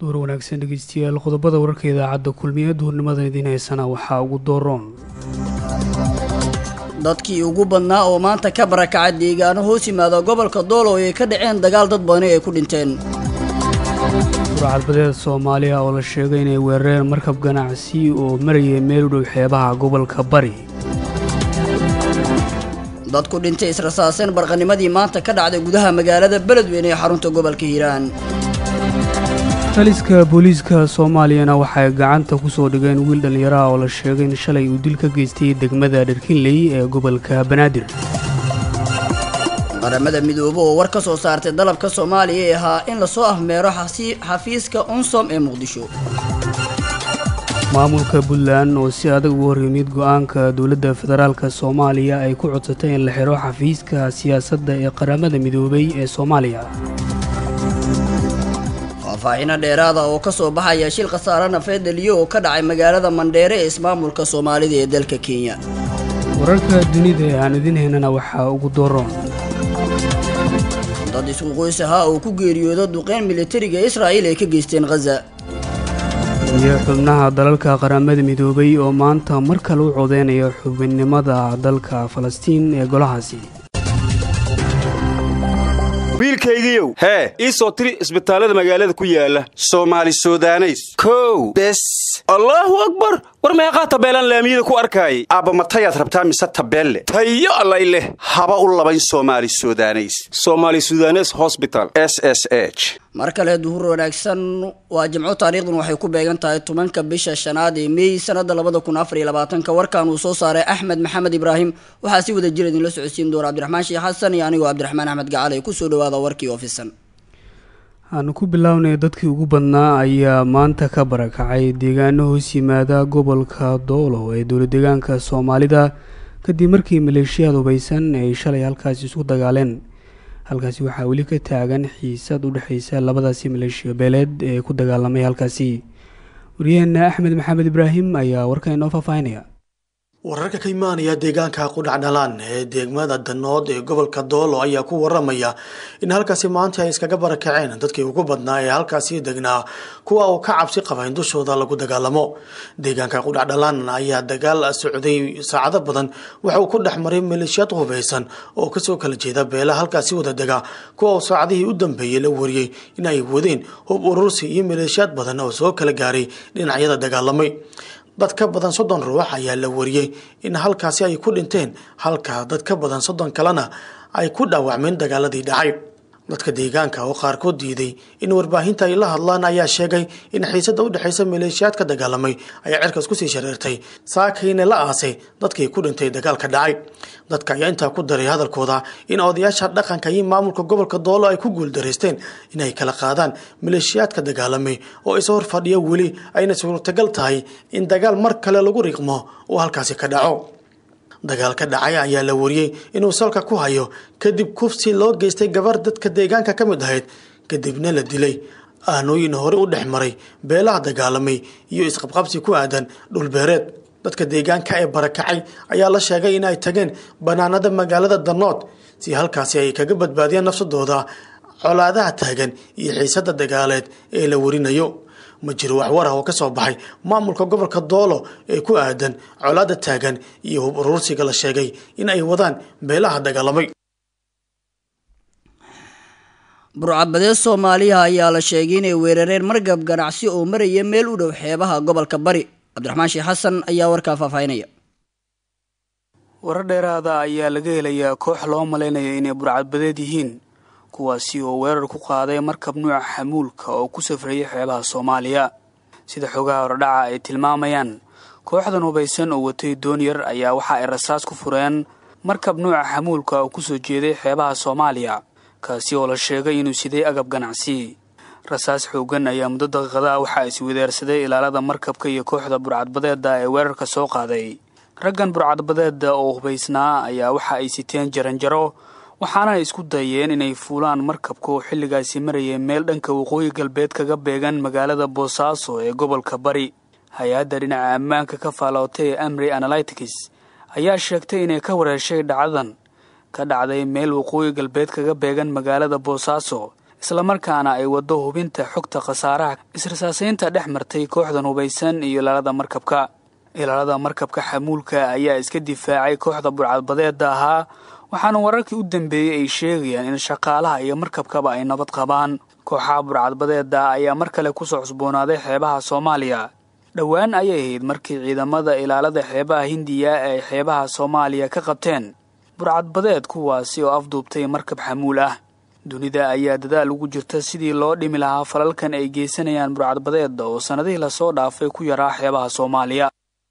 duur wanaagsan dhegeystayaal qodobada wararka idaacadda kulmiye duurnimadan idiin haysana waxaa ugu dooroon dadkii ugu badnaa oo maanta ka barakacay deegaano hoos yimaada gobolka doolow ay ka dhaceen dagaal dad badani ay ku dhinteen burcadbadeed soomaaliya oo la sheegay inay weerareen markab ganacsi oo marayay meel u dhow xeebaha gobolka bari dad ku dhintay israsaaseen barqanimadii maanta ka dhacday gudaha magaalada beledweyne ee xarunta gobolka hiiraan taliska booliiska soomaaliyana waxay gacanta ku soo dhigeen wiil dhallinyaraha oo la sheegay in shalay uu dil ka geystay degmada dherkinley ee gobolka banaadir qaramada midoobe oo war ka soo saartay dalabka soomaaliya ee ahaa in lasoo afmeero xafiiska unsom ee muqdisho maamulka puntland oo si adag ugu horyimid go-aanka dowladda federaalk soomaaliya ay ku codsatay in la xiro xafiiska siyaasadda ee qaramada midoobay ee soomaaliya faahfaahino dheeraada oo ka soo baxaya shil khasaare nafeed dhaliyo oo ka dhacay magaalada mandheere ee ismaamulka soomaalida ee dalka kenya wararka dunida ee aan idin haynana waxaa ugu dooroon dad isku qoys ahaa oo ku geeriyooda duqeyn militariga israa'iil ay ka geysteen khaza iyo xubnaha dalalka qaramada midoobay oo maanta mar kale u codeynaya xubinnimada dalka falastiin ee golahaasi wiilkaygiiow hee ii soo tiri isbitaallada magaalada ku yaala soomaali sudaneys kow bes allaahu akbar war meeqaa tabeelaan laamiyada ku arkaayay aabbamatayaad rabtaa mise tabeelle tayo allay leh haba u labayn soomaali sudaneys somaali sudanes hosbital s s h mar kale duhur wanaagsan waa jimco taariikhdun waxay ku beegan tahay tobanka bisha shanaad ee meey sanada labada kun afar iyo labaatanka warkan uu soo saaray axmed maxamed ibraahim waxaa si wada jir idinla socodsiin doona cabdiraxmaan sheekh xasan iyo anigoo cabdiraxmaan axmed gacale kusoo dhawaada warkii oofisan aanu ku bilownay dadkii ugu badnaa ayaa maanta ka barakacay deegaano hoos yimaada gobolka doolow ee dowla deegaanka soomaalida kadib markii maleeshiyaad hubaysan ay shalay halkaasi isku dagaaleen halkaasi waxaa weli ka taagan xiisad u dhexeysa labadaasi maleeshiya beeleed ee ku dagaalamay halkaasi waryaheena axmed maxamed ibraahim ayaa warkan inoo faahfaahinaya wararka ka imaanaya deegaanka qudhacdhalaan ee degmada danood ee gobolka doolo ayaa ku waramaya in halkaasi maanta ay iskaga barakaceen dadkii ugu badnaa ee halkaasi degnaa kuwa uu ka cabsi qaba in dushooda lagu dagaalamo deegaanka qudhacdhalaan ayaa dagaal socday saacado badan waxa uu ku dhex maray maleeshiyaad hubeysan oo kasoo kala jeeda beela halkaasi wada dega kuwa uu saacadihii u dambeeyey la wariyey in ay wadeen hub urursi iyo maleeshiyaad badan oo soo kala gaaray dhinacyada dagaalamay dad ka badan soddon ruux ayaa la wariyey in halkaasi ay ku dhinteen halka dad ka badan soddon kalena ay ku dhaawacmeen dagaaladii dhacay dadka deegaanka oo qaarkood diiday in warbaahinta ay la hadlaan ayaa sheegay in xiisada u dhexeysa maleeshiyaad ka dagaalamay ayaa cirkaas kusii shareertay saakayna la aasay dadkii ku dhintay dagaalka dhacay dadka ayaa intaa ku daray hadalkooda in odayaasha dhaqanka iyo maamulka gobolka doolo ay ku guuldaraysteen inay kala qaadaan maleeshiyaadka dagaalamay oo is hor fadhiya weli ayna suurtagal tahay in dagaal mar kale lagu riiqmo uu halkaasi ka dhaco dagaal ka dhacay ayaa la wariyey inuu salka ku hayo kadib kufsi loo geystay gabar dadka deegaanka ka mid ahayd kadibna la dilay aanooyin hore u dhex maray beelaha dagaalamay iyo isqabqabsi ku aadan dhulbeereed dadka deegaanka ee barakacay ayaa la sheegay in ay tageen banaanada magaalada danood si halkaasi ay kaga badbaadiyaan nafsadooda colaadaha taagan iyo xiisada dagaaleed ee la warinayo ma jiro waxwar ah oo ka soo baxay maamulka gobolka doolo ee ku aadan colaada taagan iyo hub urursiga la sheegay in ay wadaan beelaha dagaalamay burcadbadeed soomaaliya ayaa la sheegay inay weerareen margab ganacsi oo maraya meel u dhow xeebaha gobolka bari cabdiraxmaan sheekh xasan ayaa warkaa faahfaahinaya warar dheeraada ayaa laga helayaa koox loo malaynaya inay burcadbadeed yihiin kuwaasi oo weerar ku qaaday markab nuuca xamuulka oo ku safrayay xeebaha soomaaliya sida xogaha hordhaca ay tilmaamayaan kooxdan hubaysan oo watay doon yar ayaa waxa ay rasaas ku fureen markab nuuca xamuulka oo kusoo jeeday xeebaha soomaaliya kaasi oo la sheegay inuu siday agab ganacsi rasaas xoogan ayaa muddo daqiiqada waxaa iswadaarsaday ilaalada markabka iyo kooxda burcadbadeeda ee weerarka soo qaaday raggan burcadbadeeda oo hubaysnaa ayaa waxa ay siteen jaranjaro waxaana ay isku dayeen inay fuulaan markabka oo xilligaasi marayay meel dhanka waqooyi galbeed kaga beegan magaalada boosaaso ee gobolka bari hay-adda dhinaca ammaanka ka faalootay ee amri analytics ayaa sheegtay inay ka wareeshay dhacdadan ka dhacday meel waqooyi galbeed kaga beegan magaalada boosaaso islamarkaana ay waddo hubinta xogta khasaaraha israsaaseynta dhex martay kooxdan hubaysan iyo ilaalada markabka ilaalada markabka xamuulka ayaa iska difaacay kooxda burcadbadeeda ahaa waxaana wararkii u dambeeyey ay sheegayaan in shaqaalaha iyo markabkaba ay nabad qabaan kooxaha burcadbadeeda ayaa mar kale kusoo cusboonaaday xeebaha soomaaliya dhowaan ayay ahayd markii ciidamada ilaalada xeebaha hindiya ay xeebaha soomaaliya ka qabteen burcadbadeed kuwaasi oo afduubtay markab xamuul ah dunida ayaa dadaal ugu jirta sidii loo dhimi lahaa falalkan ay geysanayaan burcadbadeeda oo sannadihii lasoo dhaafay ku yaraa xeebaha soomaaliya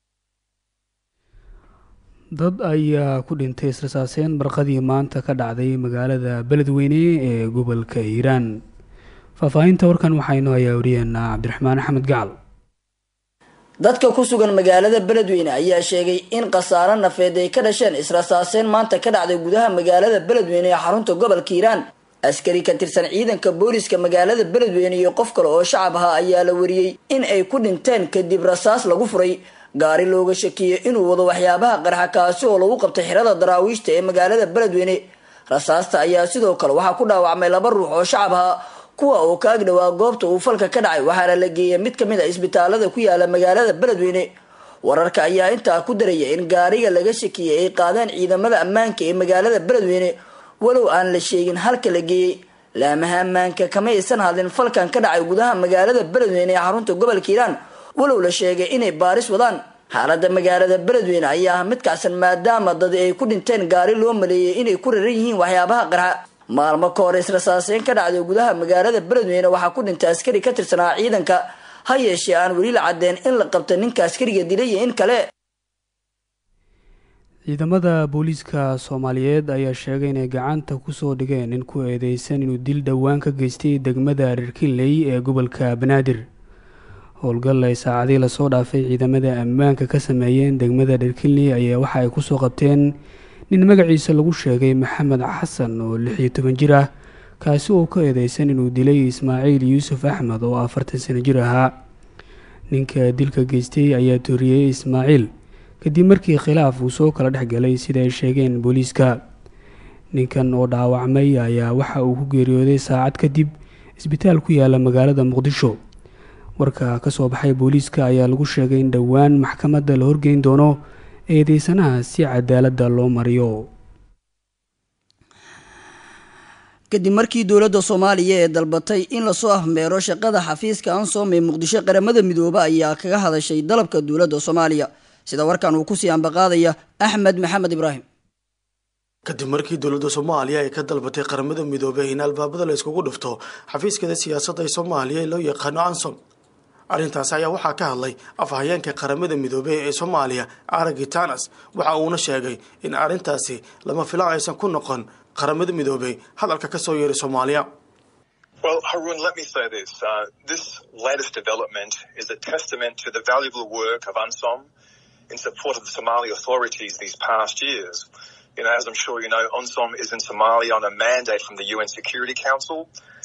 dad ayaa ku dhintay israsaaseyn barqadii maanta ka dhacday magaalada beledweyne ee gobolka hiiraan faahfaahinta warkan waxaynu hayaa wariyeenaa cabdiraxmaan axmed gacal dadka ku sugan magaalada beledweyne ayaa sheegay in khasaaro nafeed ay ka dhasheen israsaaseyn maanta ka dhacday gudaha magaalada beledweyne ee xarunta gobolka hiiraan askari ka tirsan ciidanka booliska magaalada beledweyne iyo qof kale oo shacab ahaa ayaa la wariyey in ay ku dhinteen kadib rasaas lagu furay gaari looga shakiyey inuu wado waxyaabaha qarxa kaasi oo lagu qabtay xirada daraawiishta ee magaalada beledweyne rasaasta ayaa sidoo kale waxaa ku dhaawacmay laba ruux oo shacab ahaa kuwa oo ka ag dhowaa goobta uu falka ka dhacay waxaana la geeyay mid kamid a isbitaalada ku yaala magaalada beledweyne wararka ayaa intaa ku daraya in gaariga laga shakiyey ay qaadeen ciidamada ammaanka ee magaalada beledweyne walow aan la sheegin halka la geeyey laamaha ammaanka kama aysan hadlin falkan ka dhacay gudaha magaalada beledweyne ee xarunta gobolka hiiraan walow la sheegay inay baaris wadaan xaalada magaalada beledweyne ayaa ah mid kacsan maadaama dad ay ku dhinteen gaari loo maleeyay inay ku raran yihiin waxyaabaha qarxa maalmo ka hor israsaaseyn ka dhacday gudaha magaalada beledweyne waxaa ku dhintay askari ka tirsanaa ciidanka ha yeeshee aan weli la cadeen in la qabta ninka askariga dilay iyo in kale ciidamada booliiska soomaaliyeed ayaa sheegay inay gacanta kusoo dhigeen nin ku eedeysan inuu dil dhowaan ka geystay degmada reerkinley ee gobolka banaadir howlgal ay saacadii lasoo dhaafay ciidamada ammaanka ka sameeyeen degmada reerkinley ayaa waxa ay kusoo qabteen nin magaciisa lagu sheegay maxamed xasan oo lix iyo toban jir ah kaasi oo ka eedeysan inuu dilay ismaaciil yuusuf axmed oo afartan sano jir ahaa ninka dilka geystay ayaa tooriyey ismaaciil kadib markii khilaaf uu soo kala dhex galay sida ay sheegeen booliiska ninkan oo dhaawacmay ayaa waxa uu ku geeriyooday saacad kadib isbitaal ku yaala magaalada muqdisho warka ka soo baxay booliiska ayaa lagu sheegay in dhowaan maxkamadda la horgeyn doono eedeysanaha si cadaaladda loo mariyo kadib markii dowladda soomaaliya ee dalbatay in lasoo afmeero shaqada xafiiska ansom ee muqdisho qaramada midoobe ayaa kaga hadashay dalabka dowladda soomaaliya sida warkan uu kusii ambaqaadaya axmed maxamed ibraahim kadib markii dowladda soomaaliya ay ka dalbatay qaramada midoobey in albaabada la iskugu dhufto xafiiskada siyaasadda ee soomaaliya ee loo yaqaano ansom arrintaasi ayaa waxaa ka hadlay afhayeenka qaramada midoobey ee soomaaliya aragi tanas waxa uuna sheegay in arrintaasi lama filaan aysan ku noqon qaramada midoobey hadalka ka soo yeeray soomaaliya Well, Harun, let me say this. Uh, this latest development is a testament to the valuable work of UNSOM in support of the Somali authorities these past years. You know, as I'm sure you know, UNSOM is in Somalia on a mandate from the UN Security Council.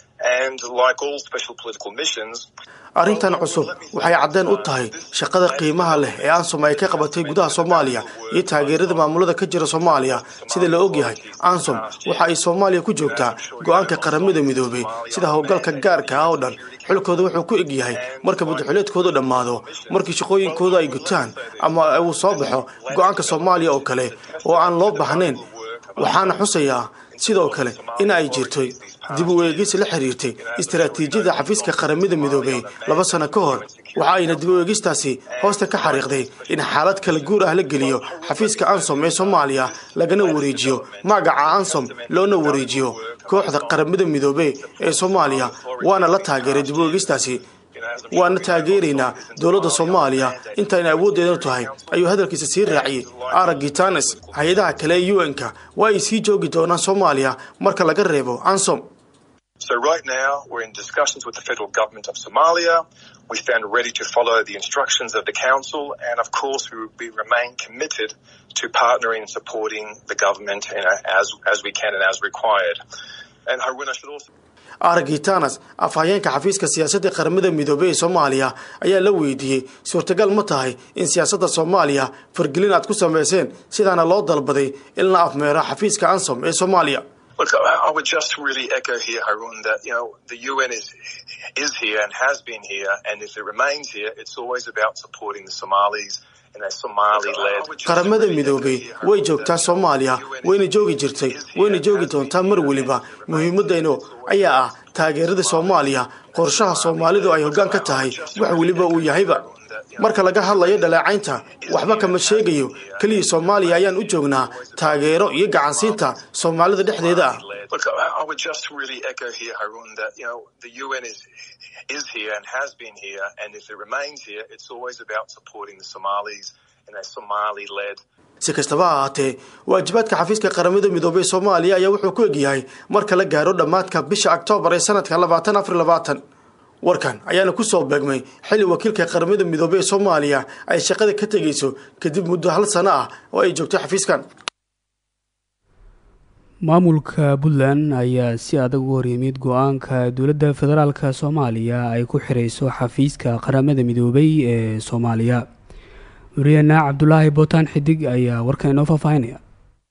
And like all special political missions, arrintan cusub waxay caddeen u tahay shaqada qiimaha leh ee ansom ay ka qabatay gudaha soomaaliya iyo taageerada maamulada ka jira soomaaliya sida la ogyahay ansom waxa ay soomaaliya ku joogtaa go-aanka qaramada midoobey sida howlgalka gaarka ah oo dhan xilkooda wuxuu ku eg yahay marka madaxuleedkoodu dhammaado markii shaqooyinkooda ay gutaan ama uu soo baxo go-aanka soomaaliya oo kale oo aan loo baahnayn waxaana xusayaa sidoo kale in ay jirtay dib u eegis la xiriirtay istaraatiijiyada xafiiska qaramada midoobey laba sano ka hor waxa ayna dib u eegistaasi hoosta ka xariiqday in xaalad kala guur ah la geliyo xafiiska ansom ee soomaaliya lagana wareejiyo magaca ansom loona wareejiyo kooxda qaramada midoobey ee soomaaliya waana la taageeray dib u eegistaasi waana taageeraynaa dowladda soomaaliya intayna awooddeedanu tahay ayuu hadalkiisa sii raaciyey aragi tanes hay-adaha kale ee u n-ka waa ay sii joogi doonaan soomaaliya marka laga reebo ansom So right now, we're in discussions with the federal government of Somalia. We stand ready to follow the instructions of the council, and of course, we, we remain committed to partnering and supporting the government you know, as as we can and as required. And Harun, I should also. aragi tanas afhayeenka xafiiska siyaasadda qaramada midoobey ee soomaaliya ayaa la weydiiyey suurtagal ma tahay in siyaasadda soomaaliya fargelin aad ku samayseen sidaana loo dalbaday in la afmeero xafiiska ansom ee soomaaliya Look, I would just really echo here, Harun, that you know the UN is is here and has been here, and if it remains here, it's always about supporting the Somalis. qaramada midoobay way joogtaa soomaaliya wayna joogi jirtay wayna joogi doontaa mar weliba muhiimadaynu ayaa ah taageerada soomaaliya qorshaha soomaalidu ay hoggaan ka tahay wax weliba uu yahayba marka laga hadlayo dhaleecaynta waxba kama sheegayo keliya soomaaliya ayaan u joognaa taageero iyo gacansiinta soomaalida dhexdeeda ah Look, I would just really echo here, Harun, that you know the UN is is here and has been here, and if it remains here, it's always about supporting the Somalis in a Somali-led si kastaba ha ahaatee waajibaadka xafiiska qaramada midoobey soomaaliya ayaa wuxuu ku egyahay marka la gaaro dhammaadka bisha oktoobar ee sanadka labaatan afar labaatan warkan ayaana kusoo beegmay xilli wakiilka qaramada midoobey ee soomaaliya ay shaqada ka tegayso kadib muddo hal sano ah oo ay joogto xafiiskan maamulka puntland ayaa si adag u horyimid go-aanka dowladda federaalk soomaaliya ay ku xirayso xafiiska qaramada midoobay ee soomaaliya wariyaena cabdulaahi bootaan xidig ayaa warkan inoo faahfaahinaya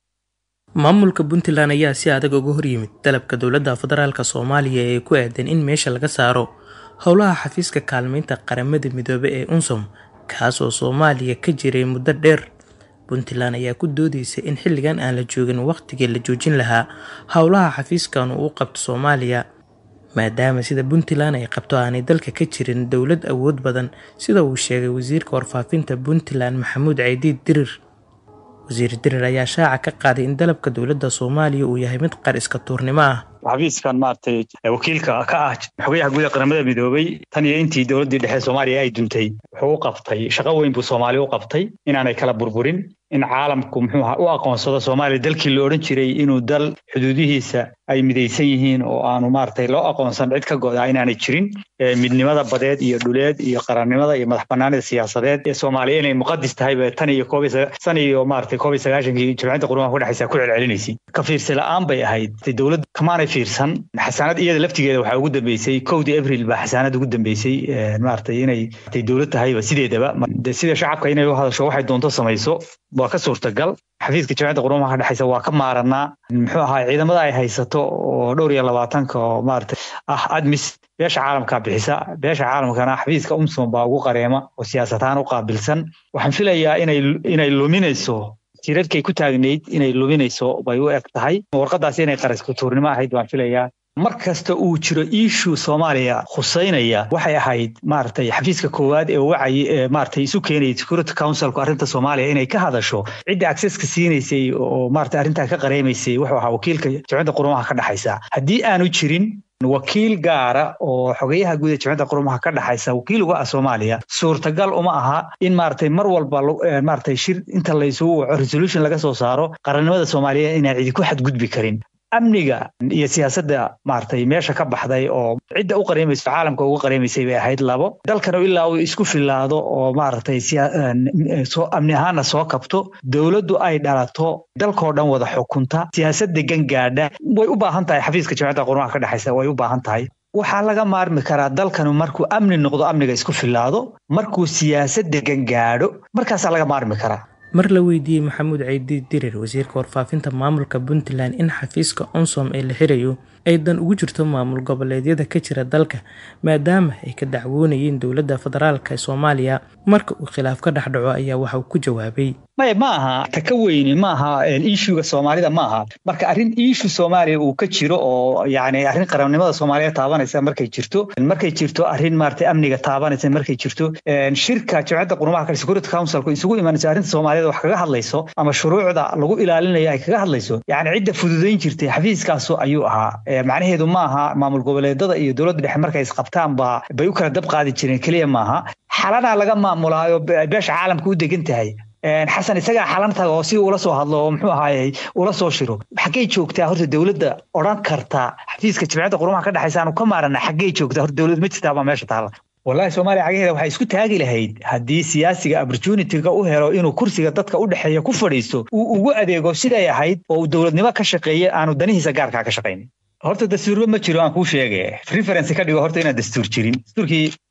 maamulka puntland ayaa si adag uga horyimid dalabka dowladda federaalk soomaaliya ee ku aadan in meesha laga saaro howlaha xafiiska kaalmeynta qaramada midoobe ee unsom kaas oo soomaaliya ka jiray muddo dheer puntland ayaa ku doodeysa in xilligan aan la joogin wakhtigii la joojin lahaa howlaha xafiiskan uu u qabto soomaaliya maadaama sida puntland ay qabto aanay dalka ka jirin dowlad awood badan sida uu sheegay wasiirka warfaafinta puntland maxamuud caydiid dirir wasiir dirir ayaa shaaca ka qaaday in dalabka dowladda soomaaliya uu yahay mid qar iska tuurnimo ah xafiiskan maaragtay wakiilka ka ah xogayaha guud ee qaramada midoobay tan iyo intii dowladdii dhexe soomaaliya ay duntay wuxuu u qabtay shaqo weyn buu soomaaliya u qabtay inaanay kala burburin in caalamku muxuu aha u aqoonsado soomaaliya dalkii la odhan jiray inuu dal xuduudihiisa ay midaysan yihiin oo aanu maaragtay loo aqoonsan cid ka go'daa inaanay jirin midnimada badeed iyo dhuleed iyo qarannimada iyo madax banaanida siyaasadeed ee soomaaliya inay muqadis tahayba tan iyo koob san iyo maaragtay koob iyo sagaashankii jimciyadda qurumaha ku dhexaysa ku celcelinaysay ka fiirsi la'aan bay ahayd dowladda kamaanay fiirsan xasaanad iyada laftigeeda waxaa ugu dambeysay kowdii abril baa xasaanad ugu dambeysay maaragtay inay tay dowlad tahayba sideedaba sida shacabka inay u hadasho waxay doonto samayso waa ka suurtagal xafiiska jamciyadda qurumaha ka dhexaysa waa ka maaranaa muxuu ahaa ciidamada ay haysato oo dhowr iyo labaatanka oo maaragtay ah admis beesha caalamka bixisa beesha caalamkana xafiiska umsom baa ugu qareema oo siyaasadahaan u qaabilsan waxaan filayaa inay inay luminayso tiirarkay ku taagnayd inay luminayso bay u eg tahay warqadaasi inay qaraska tuurnimo ahayd baan filayaa mar kasta uu jiro iishuu soomaaliya khuseynaya waxay ahayd maaragtay xafiiska koowaad ee wacay ee maaragtay isu keenayay security councilku arrinta soomaaliya inay ka hadasho cidda accesska siinaysay oo maaragtay arrintaa ka qareemaysay wuxuu ahaa wakiilka jamciyadda qurumaha ka dhexaysa haddii aanu jirin wakiil gaara oo xogeyaha guud ee jamciyadda qurumaha ka dhexaysa wakiil uga ah soomaaliya suurtagal uma aha in maaragtay mar walba maaragtay shir inta laysugu waco resolution laga soo saaro qarannimada soomaaliya inaan cidi ku xadgudbi karin amniga iyo siyaasadda maaragtay meesha ka baxday oo cidda u qareemayso caalamka uga qareemaysay bay ahayd labo dalkana ilaa uu isku filaado oo maaragtay soo amni ahaana soo kabto dowladdu ay dhalato dalkoo dhan wada xukunta siyaasad degan gaadha way u baahan tahay xafiiska jamciyadda qurumaha ka dhexaysa way u baahan tahay waxaa laga maarmi karaa dalkanu markuu amni noqdo amniga isku filaado markuu siyaasad degan gaadho markaasaa laga maarmi karaa mar la weydiiyey maxamuud caydi dirir wasiirka warfaafinta maamulka puntland in xafiiska onsom ee la xirayo ay dan ugu jirto maamul goboleedyada ka jira dalka maadaama ay ka dacwoonayeen dowladda federaalk ee soomaaliya marka uu khilaaf ka dhex dhaco ayaa waxa uu ku jawaabay maya ma aha ta ka weyni ma aha ishuga soomaalida ma aha marka arrin ishu soomaaliya uu ka jiro oo yani arrin qarannimada soomaaliya taabanaysa markay jirto markay jirto arrin maaragtay amniga taabanaysa markay jirto shirka jamciyadda qurumaha kale security councilku isugu imanayso arrinta soomaaliyada wax kaga hadlayso ama shuruucda lagu ilaalinayo ay kaga hadlayso yani cidda fududayn jirtay xafiiskaasu ayuu ahaa macnaheedu ma aha maamul goboleedada iyo dowladda dhexe markay isqabtaan baa bay u kala dab qaadi jireen keliya maaha xalanaa laga maamulaayo beesha caalamka u degan tahay xasan isagaa xalan taga oo si ula soo hadlo oo muxuu ahaayey ula soo shiro xaggey joogtaa horta dowladda odhan karta xafiiska jamciyadda qurumaha ka dhexaysa aanu ka maarana xaggey joogtaa horta dowlad ma jirtaa baa meesha taala wallahi soomaaliya cagaheeda waxay isku taagi lahayd haddii siyaasiga opportunityga u helo inuu kursiga dadka u dhexeeya ku fadhiisto uu ugu adeego siday ahayd oo uu dowladnimo ka shaqeeye aanu danihiisa gaarkaa ka shaqaynin horta dastuurba ma jiro aan kuu sheege reference ka dhigo horta inaan dastuur jirin dastuurkii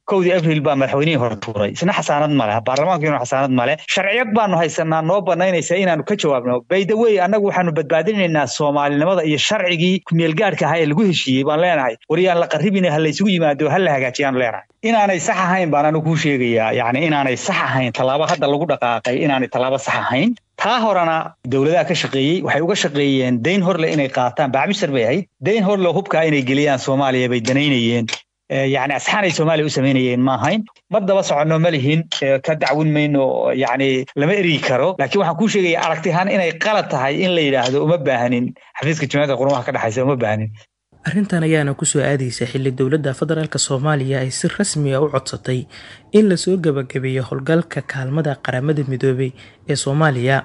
kowdii abril baa madaxweynihii hore tuuray isna xasaanad male baarlamaankiina xasaanad male sharciyad baanu haysanaa noo banaynaysa inaanu ka jawaabno by the way annagu waxaanu badbaadinaynaa soomaalinimada iyo sharcigii kumeelgaadhka ahaa ee lagu heshiiyey baan leenahay waryaan la qarribin ha laysugu yimaado ha la hagaajiyaanu leenahay inaanay sax ahayn baan anigu kuu sheegayaa yacni inaanay sax ahayn tallaabo hadda lagu dhaqaaqay inaanay tallaabo sax ahayn taa horena dowladaha ka shaqeeyey waxay uga shaqeeyeen dayn horle inay qaataan bacmisar bay ahayd dayn horle hubkaa inay geliyaan soomaaliya bay danaynayeen yacni asxaan ay soomaaliya u samaynayeen ma ahayn mar daba soconno ma lihin ka dacwin mayno yacni lama erigi karo laakiin waxaan kuu sheegaya aragti ahaan inay qalad tahay in la yidhaahdo uma baahanin xafiiska jimciyadda qurumaha ka dhexaysa uma baahanin arrintan ayaana kusoo aadaysa xilli dowladda federaalk soomaaliya ay si rasmi a u codsatay in lasoo gebagabeeyo howlgalka kaalmada qaramada midoobay ee soomaaliya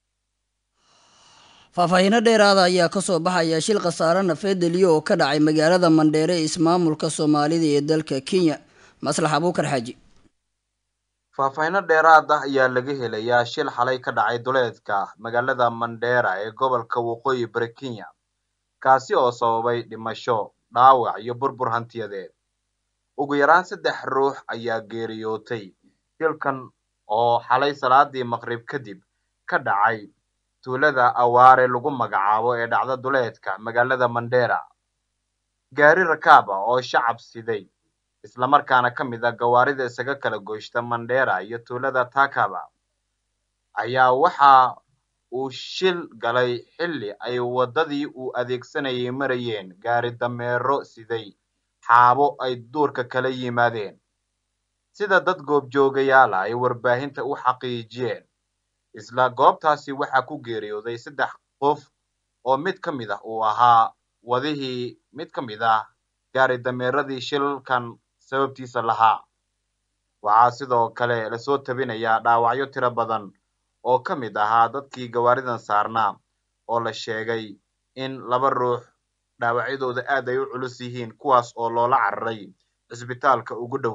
faahfaahiino dheeraada ayaa kasoo baxaya shil khasaare nafeedeliyo oo ka dhacay magaalada mandheere ee ismaamulka soomaalida ee dalka kenya maslax abuukar xaaji faahfaahiino dheeraad ah ayaa laga helayaa shil xalay ka dhacay duleedka magaalada mandheera ee gobolka waqooyi bari kenya kaasi oo sababay dhimasho dhaawac iyo burbur hantiyadeed ugu yaraan saddex ruux ayaa geeriyootay shilkan oo xalay salaadii maqrib kadib ka dhacay tuulada awaare lagu magacaabo ee dhacda duleedka magaalada mandheera gaari rakaaba oo shacab siday islamarkaana ka mid a gawaarida isaga kala goyshta mandheera iyo tuulada takaba ayaa waxa uu shil galay xilli ay waddadii uu adeegsanayay marayeen gaari dameero siday xaabo ay duurka kala yimaadeen sida dad goobjoogayaala ay warbaahinta u xaqiijiyeen isla goobtaasi waxaa ku geeriyooday saddex qof oo mid ka mid ah uu ahaa wadihii mid ka mid ah gaari dameeradii shilkan sababtiisa lahaa waxaa sidoo kale lasoo tabinayaa dhaawacyo tiro badan oo ka mid ahaa dadkii gawaaridan saarnaa oo la sheegay in laba ruux dhaawacyadooda aad ay u culus yihiin kuwaas oo loola cararay cisbitaalka ugu dhow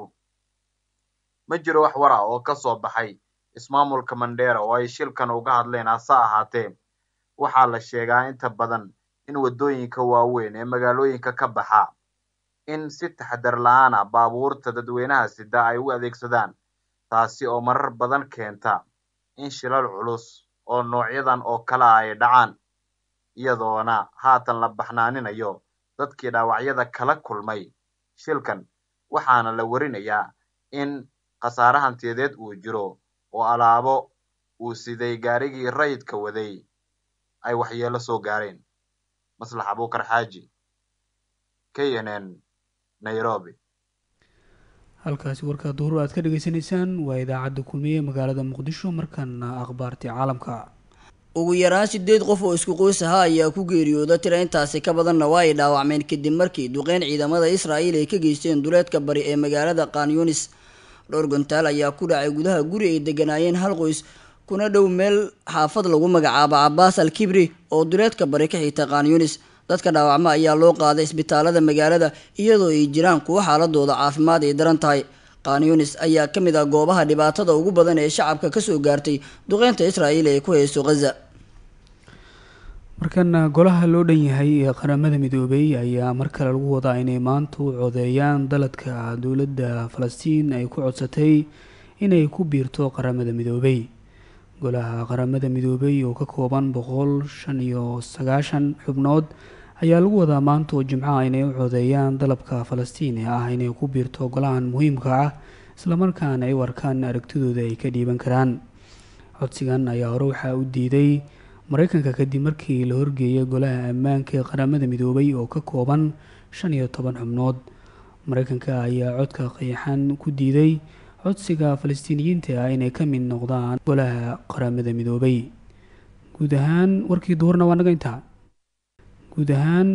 ma jiro wax war ah oo ka soo baxay ismaamulka mandheera oo ay shilkan uga hadleen hase ahaatee waxaa la sheegaa inta badan in waddooyinka waaweyn ee magaalooyinka ka baxa in si taxadar la-aan ah baabuurta dadweynaha sida ay u adeegsadaan taasi oo marar badan keenta in shilal culus oo noocyadan oo kale ah ay dhacaan iyadoona haatan la baxnaaninayo dadkii dhaawacyada kala kulmay shilkan waxaana la warinayaa in khasaare hantiyadeed uu jiro oo alaabo uu siday gaarigii rayidka waday ay waxyeelo soo gaareen maslax abuukar xaaji k n n nairobi halkaasi warkaa duhur aad ka dhagaysanaysaan waa idaacadda kulmiye magaalada muqdisho markaana akhbaartii caalamka ugu yaraan sideed qof oo isku qoys ahaa ayaa ku geeriyooda tira intaasi ka badanna waa ay dhaawacmeen kadib markii duqeyn ciidamada israa'iil ay ka geysteen duleedka bari ee magaalada kanyunis dhowr gontaal ayaa ku dhacay gudaha guri ay deganaayeen hal qoys kuna dhow meel xaafad lagu magacaabo cabaas al kibri oo duleedka bari ka xigta kanyunis dadka dhaawacma ayaa loo qaaday isbitaalada magaalada iyadoo ay jiraan kuwo xaaladooda caafimaad ay daran tahay kanyunis ayaa ka mid ah goobaha dhibaatada ugu badan ee shacabka kasoo gaartay duqeynta israa'iil ee ku hayso khaza markana golaha loo dhan yahay ee qaramada midoobay ayaa mar kale lagu wadaa inay maanta u codeeyaan daladka dowladda falastiin ay ku codsatay inay ku biirto qaramada midoobay golaha qaramada midoobay oo ka kooban boqol shan iyo sagaashan xubnood ayaa lagu wadaa maanta oo jimcaha inay u codeeyaan dalabka falastiin ee ah inay ku biirto golahan muhiimka ah islamarkaana ay u arkaan aragtidooda ay ka dhiiban karaan codsigan ayaa hore waxaa u diiday mareykanka kadib markii la horgeeyay golaha ammaanka ee qaramada midoobay oo ka kooban shan iyo toban xubnood mareykanka ayaa codka qayaxan ku diiday codsiga falastiiniyiinta ah inay ka mid noqdaan golaha qaramada midoobay guud ahaan warkii duhurna waa naga intaa guud ahaan